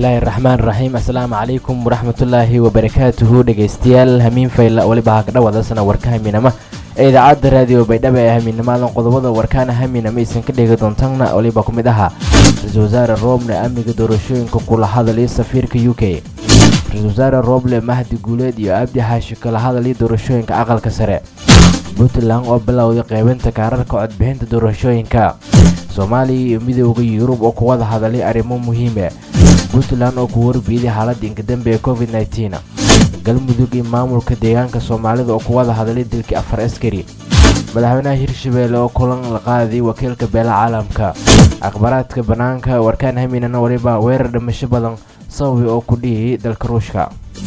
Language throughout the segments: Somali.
bismillaahi raxmaan raxiim assalaamu calaykum waraxmatullaahi wabarakaatuhu dhegeystayaal hamiin fayla weliba ha ka dhawaadasana warka haminama ee idaacadda raadiyo baydhaba ee hamiinnimadan qodobada warkaana haminama aysan ka dhegi doontaanna weliba ku mid ahaa ra-iisul wasaare rooble amniga doorashooyinka kula hadalay safiirka u k ra-iisul wasaare rooble mahdi guuleed iyo abdi xaashi kala hadalay doorashooyinka aqalka sare puntland oo bilowday qeybinta kaararka codbixinta doorashooyinka soomaaliya iyo midooda yurub oo ku wada hadalay arrimo muhiime puntland oo ku warbiiday xaaladda inkadambe ee covid nteen galmudug iyo maamulka deegaanka soomaalida oo ku wada hadalay dilkii afar askari madaxweynaha hirshabeelle oo kulan la qaaday wakiilka beela caalamka akhbaaraadka bannaanka warkaan haminana waliba weerar dhimasho badan sababi oo ku dhihiyay dalka ruushka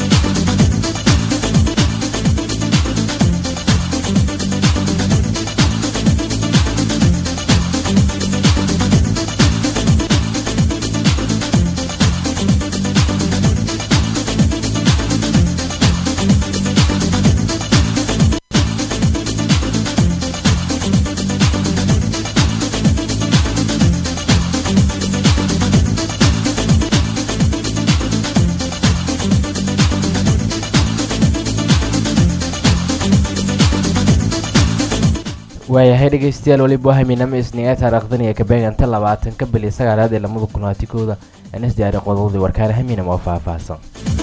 waayahay dhegeystayaal weliba haminama isniga taariikhdaniya kabeeganta labaatanka bili sagaalaad ee lamada kunaati kooda anas diyaari qodobadii warkaana haminam oo faahfaahsan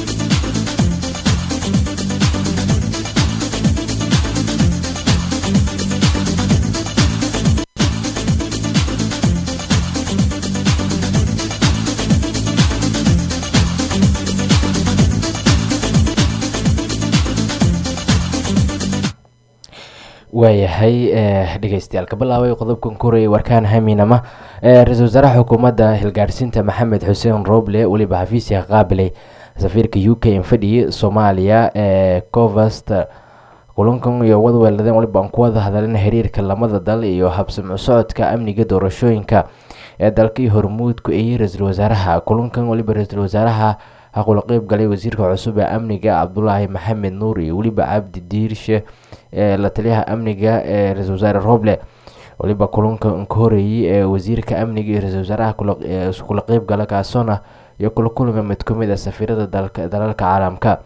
waayahay dhegeystayaal ka bilaabay qodobkan korayay warkaan haminama ra-iisul wasaaraha xukuumadda hilgaarsiinta maxamed xuseen roble weliba xafiisya qaabilay safiirka u k infadhi soomaaliya ee covast kulankan iyo wadweeladeen waliba aan ku wada hadalin xiriirka lamada dal iyo habsamo socodka amniga doorashooyinka ee dalkii hormuudku ayey ra-iisul wasaaraha kulankan waliba ra-iisul wasaaraha haqula qeyb galay wasiirka cusub ee amniga cabdulaahi maxamed nuur iyo weliba cabdi diirshe ee la taliyaha amniga ee ra-isul wasaare roble waliba kulanka ka horeeyey ee wasiirka amniga iyo ra-isul wasaaraha kula qeyb gala kaasona iyo kula kulma mid ku mid a safiirada dalalka caalamka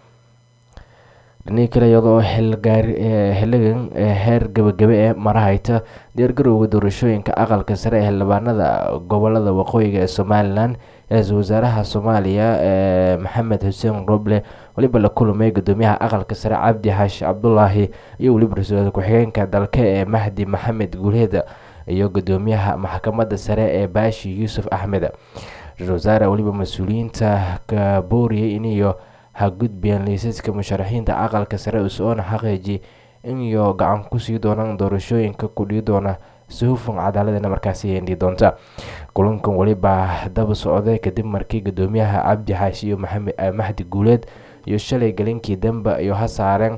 dhinii kale iyadoo xiligan heer gabagabe ee marahayta diyaargarowga doorashooyinka aqalka sare ee xildhibaanada gobolada waqooyiga ee somalilan ra-iisul wasaaraha soomaaliya ee maxamed xuseen roble weliba la kulmay gudoomiyaha aqalka sare cabdi xaashi cabdulaahi iyo weliba ra-iisul ku-xigeenka dalka ee mahdi maxamed guuleed iyo gudoomiyaha maxkamadda sare ee baashi yuusuf axmed ra-isul wasaare weliba mas-uuliyiinta ka booriyay iniyo ha gudbiyaan liisaska musharaxiinta aqalka sare usoona xaqiiji iniyo gacan kusii doonaan doorashooyinka kudhii doona si hufan cadaaladana markaasi yeendhi doonta kulankan weliba daba socday kadib markii gudoomiyaha cabdi xaashi iyo mahdi guuleed iyo shalay galinkii dambe iyo ha saareen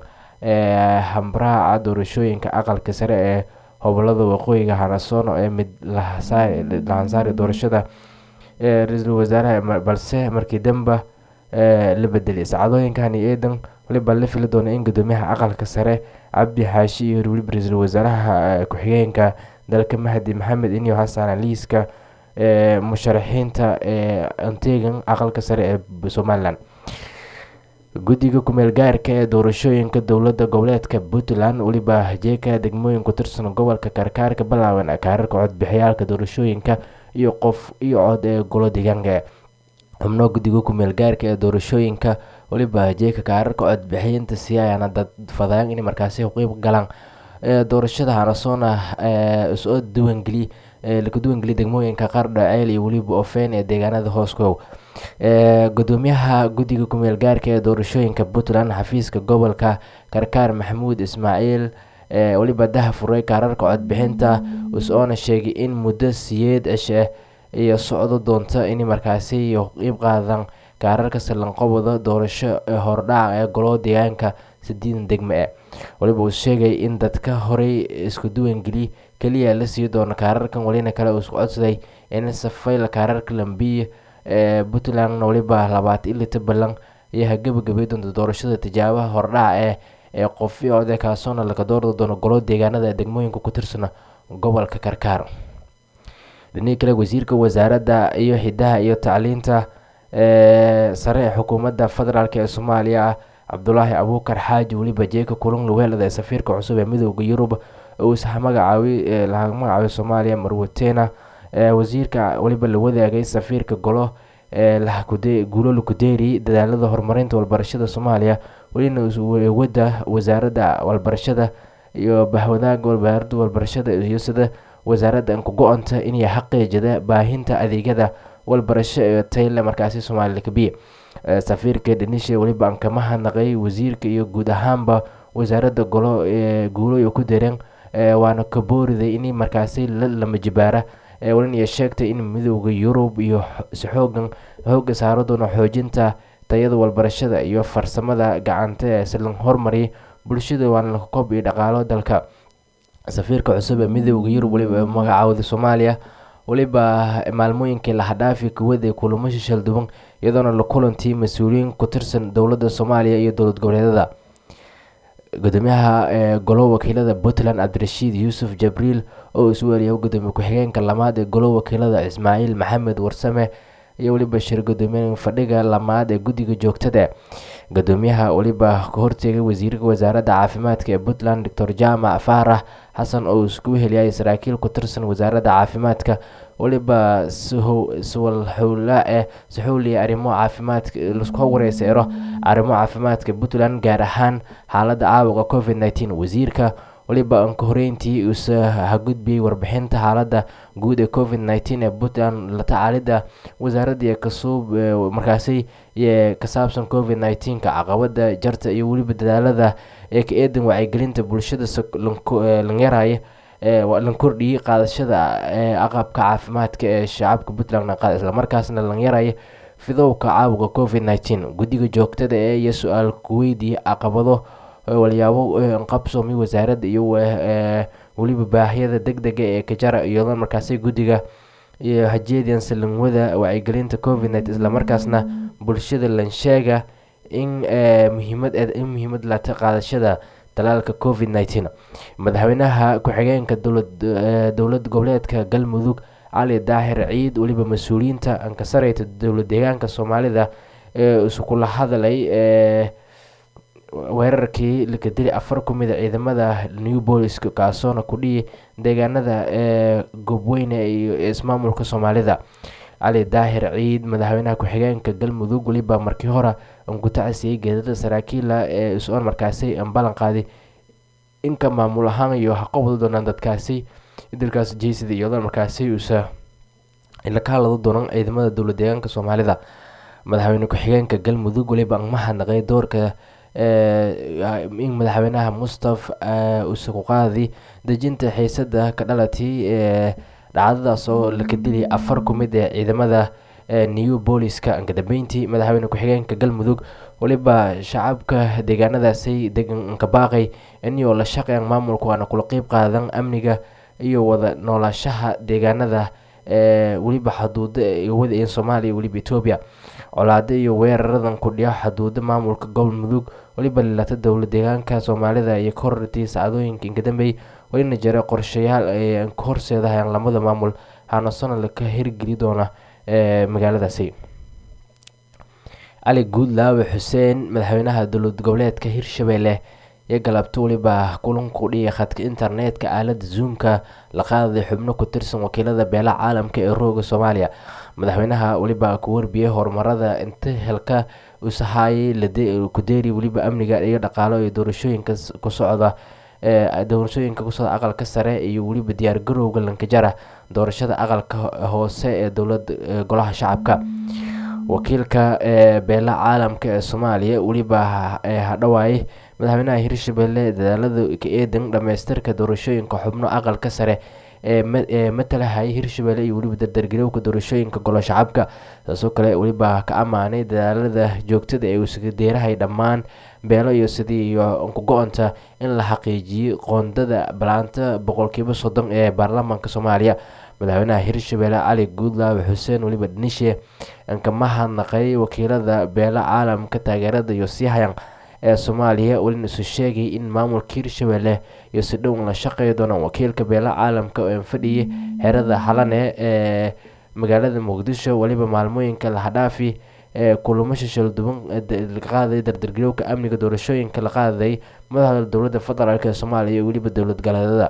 hambraaca doorashooyinka aqalka sare ee hobolada waqooyiga hanasono ee mid lahansaari doorashada ee ra-iisul wasaaraha balse markii dambe la bedelay sacadooyinkani eedan waliba la fili doona in gudoomiyaha aqalka sare cabdi xaashi iyo weliba ra-iisul wasaaraha ku-xigeenka dalka mahdi maxamed inyo hasaana liiska ee musharaxiinta ee antegan aqalka sare ee somalilan guddiga kumeel gaarka ee doorashooyinka dowlada goboleedka puntland weliba jeeka degmooyin ku tirsan gobolka karkaarka balaaban kaararka codbixiyaalka doorashooyinka iyo qof iyo cod ee golo deegaanka xubno guddiga kumeel gaarka ee doorashooyinka weliba jeeka kaararka codbixiyinta siyaayana dad fadaan in markaasi qeyb galaan doorashada hanasoona soo diiwaangeliy laga diiwaangeliya degmooyinka qardha ceel iyo weliba ofeen ee deegaanada hooskow gudoomiyaha guddiga kumeel gaarka ee doorashooyinka puntland xafiiska gobolka karkaar maxamuud ismaaciil weliba daha furay kaararka codbixinta usoona sheegay in muddo siyeed cishe iyo socdo doonta in markaasi qeyb qaadan kaararka sallanqobada doorasho ee hordhaca ee golo deegaanka sideedan degme e waliba uu sheegay in dadka horey isku diiwaangeliy keliya la sii doono kaararkan welina kale uu isku codsaday in safayla kaararka lambiye ee puntlandna weliba labaatan iyo lita balan ayaa gabagabay doonta doorashada tijaabaha hordhaca ee ee qofi code kaasoona laga doordi doono golo deegaanada degmooyinka ku tirsan gobolka karkaar dhinii kale wasiirka wasaaradda iyo xidaha iyo tacliinta sare ee xukuumadda federaalk ee soomaaliya cabdulaahi abuukar xaaji weliba jeeka kulan luweelada ee safiirka cusub ee midooda yurub uu isha magacaabay laga magacaabay soomaaliya marwatena wasiirka weliba la wadaagay safiirka golo guulo lukudeeri dadaalada horumarinta walbarashada soomaaliya welina wada wasaaradda walbarashada iyo bahwadaaga wasaaradda walbarashada iyo sida wasaaradda anku-go-anta inay xaqiijida baahinta adeegyada walbarasho ee tayle markaasi soomaaliya kabiye safiirka dhanisha weliba aan kama hadnaqay wasiirka iyo guud ahaanba wasaaradda golo guulo ku dareen waana ka booriday in markaasi lama jibaara walina sheegtay in midooda yurub iyo xoogan xooga saaro doono xoojinta tayada walbarashada iyo farsamada gacanta ee silan hormariya bulshada waana la kob iyo dhaqaalo dalka safiirka cusub ee midooda yurub weliba magacaawda soomaaliya weliba maalmooyinkii lahadhaafi kuwada kulamo shishal duwan iyadoona la kulantii mas-uuliyiin ku tirsan dowladda soomaaliya iyo dowlad goboleedyada gudoomiyaha golo wakiilada puntland cabdirashiid yuusuf jabriil oo isu weliya gudoomiye ku-xigeenka lamaad ee golo wakiilada ismaaciil maxamed warsame iyo weliba shir gudoomiye fadhiga lamaad ee guddiga joogtada gudoomiyaha weliba ka horteegay wasiirka wasaaradda caafimaadka ee puntland doctor jaamac faarax xasan oo isku heliyay saraakiil ku tirsan wasaaradda caafimaadka weliba swalxowla ee saxuuliya arrimo caafimaadka lasku wareyseero arrimo caafimaadka puntland gaar ahaan xaaladda caabuqa covid nneteen wasiirka weliba aan ka horeyntii usa hagudbiyey warbixinta xaaladda guud ee covid nneteen ee puntland la tacaalidda wasaaradda kasuub markaasi ka saabsan covid nneteenka caqabada jarta iyo weliba dadaalada ee ka eedan wacyigelinta bulshada lanyaraya lan kordhiyey qaadashada aqabka caafimaadka ee shacabka puntland islamarkaasna lan yaraya fidowka caabuqa covid nneteen guddiga joogtada ee iyo su-aal kuweydiiya caqabado walyaabo qabsoomi wasaaradda iyo weliba baahiyada deg dega ee kajara iyadoo markaasi guddiga iyo hajeedian salanwada wacyigelinta covid net islamarkaasna bulshada lansheega in muhiimad in muhiimad lata qaadashada talaalka covid nneteen madaxweynaha ku-xigeenka dowlad goboleedka galmudug cali daahir ciid weliba mas-uuliyiinta ankasareyta dowlad deegaanka soomaalida ee iskula hadlay weerarkii laka dili afar ku mid a ciidamada new booliska kaasoona ku dhiyi deegaanada ee goobweyne iyo ismaamulka soomaalida cali daahir ciid madaxweynaha ku-xigeenka galmudug weliba markii hore ankutacasiyey geedada saraakiila ee is-oon markaasi ballan qaaday inka maamul ahaan iyo haqowda doonaan dadkaasi dalkaas jeysida iyadoo markaasi uusa ka hadlado doonan ciidamada dowlad deegaanka soomaalida madaxweyne ku-xigeenka galmudug weliba ma hadnaqay doorka in madaxweynaha mustaf uuse ku qaadi dejinta xiisada ka dhalatay ee dhacdadaas oo laka diliyay afar ku mid ee ciidamada new booliska ankadambeyntii madaxweyne ku-xigeenka galmudug weliba shacabka deegaanadaasi deganka baaqay inuu la shaqeyn maamulka waana kula qeyb qaadan amniga iyo wada noolaashaha deegaanada weliba xaduuda wada ee soomaaliya weliba etoobiya colaado iyo weeraradan kudhiya xaduuda maamulka galmudug weliba lilata dowlad deegaanka soomaalida iyo korortii sacdooyinka inkadambey welina jira qorshayaal ay ka horseedahayaan lamada maamul hanasona laka hirgeli doona magaaladaasi cali guudlaawe xuseen madaxweynaha dowlad goboleedka hirshabelle iyo galabto weliba kulanku dhiya khadka internetka aalada zoomka la qaadaday xubno ku tirsan wakiilada beelaha caalamka ee rooga soomaaliya madaxweynaha weliba ku warbiyey horumarada inta helka usahaayay kudeeri weliba amniga iyo dhaqaalo iyo doorashooyinka ku socda doorashooyinka kusocda aqalka sare iyo weliba diyaar garowga lankajara doorashada aqalka hoose ee dowlad golaha shacabka wakiilka beelaha caalamka ee soomaaliya weliba hadhawaaye madaxweynaha hirshabelle dadaalada ka eedan dhamaystirka doorashooyinka xubno aqalka sare ee matalahaya hirshabelle iyo weliba dardargelowka doorashooyinka golo shacabka saasoo kale weliba ka ammaanay dadaalada joogtada ee uusgadeerahay dhammaan beelo iyo sidii iyo ku-go-onta in la xaqiijiyey qoondada balaanta boqolkiiba soddon ee baarlamaanka soomaaliya madaxweynaha hirshabelle cali guudlaawe xuseen weliba dhanishe kama hadnaqay wakiilada beela caalamka taageerada iyo siihayan ee soomaaliya welina isu sheegay in maamulka hirshabelle iyo si dhown la shaqeey doonaan wakiilka beela caalamka oo fadhiyay xerada xalane ee magaalada muqdisho weliba maalmooyinka lahadhaafi ee kulamo shishilduban la qaaday dardargelowka amniga doorashooyinka la qaaday madaxda dowladda federaalk ee soomaaliya iyo weliba dowlad galeedada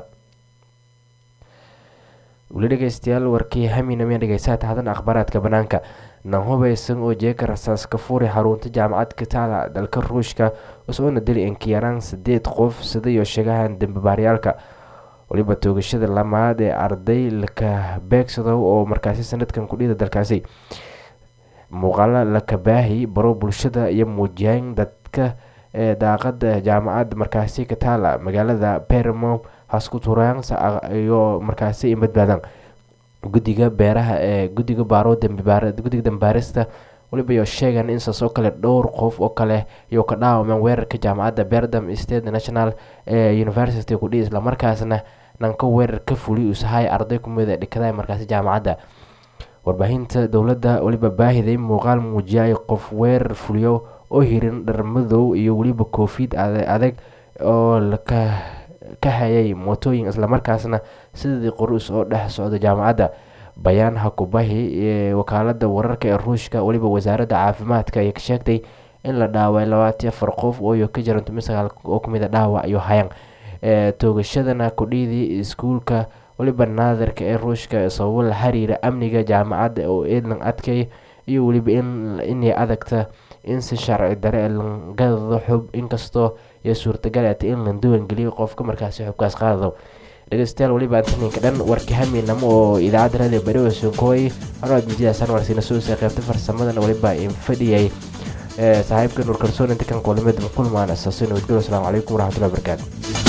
weli dhegeystayaal warkii haminamiya dhegeysaata hadan akhbaaraadka banaanka nan hubeysan oo jeeka rasaas ka fuuri xarunta jaamacad kataala dalka ruushka usoona dili inkiyaraan sideed qof sidayo sheegahan dambabaaryaalka waliba toogashada lamaad ee arday laka beegsado oo markaasi sanadkan kudhida dalkaasi muuqaalo lakabaahi baro bulshada iyo muujiyaan dadka ee daaqada jaamacad markaasi kataala magaalada bermo haskuturansa iyo markaasi badbaadaan guddiga beeraha ee guddiga baaro guddiga dambaarista waliba iyo sheegan in saas oo kale dhowr qof oo kale iyo ka dhaawameen weerarka jaamacadda berdam state national ee university kudhi islamarkaasna nanka weerar ka fuli usahay arday kumid ee dhikada markaasi jaamacadda warbaahinta dowladda waliba baahiday muuqaal muujiyay qof weerar fuliyo oo hirin dhar madow iyo weliba koofid adag oo laka ka hayay mootooyin islamarkaasna sidii qorus oo dhex socda jaamacadda bayaan hakubahi ee wakaalada wararka ee ruushka weliba wasaaradda caafimaadka ayaa ka sheegtay in la dhaaway labaatan afar qof ooyo ka jiran toban sagaal oo kamid a dhaawac iyo hayaan toogashadana kudhiidii iskuulka weliba naadirka ee ruushka sababo la xiriira amniga jaamacadda oo eedlan adkay iyo weliba inay adagta in si sharci dare langado xub inkastoo iyo suurtagal atay in la duwangeliyo qofka markaasi xubkaas qaadado dhegeystayaal weliba antaninka dhan warka haminamo oo idaacadda radio bariwa sonkooy anwaad mijidaasaan warsiina suusa qeybta farsamadana weliba infadhiyay saaxiibka nuur kalsoon inta kan kulamada kulmaan asaasin wadgalo asalaamu calaykum waraxmatullahi wabarakaatu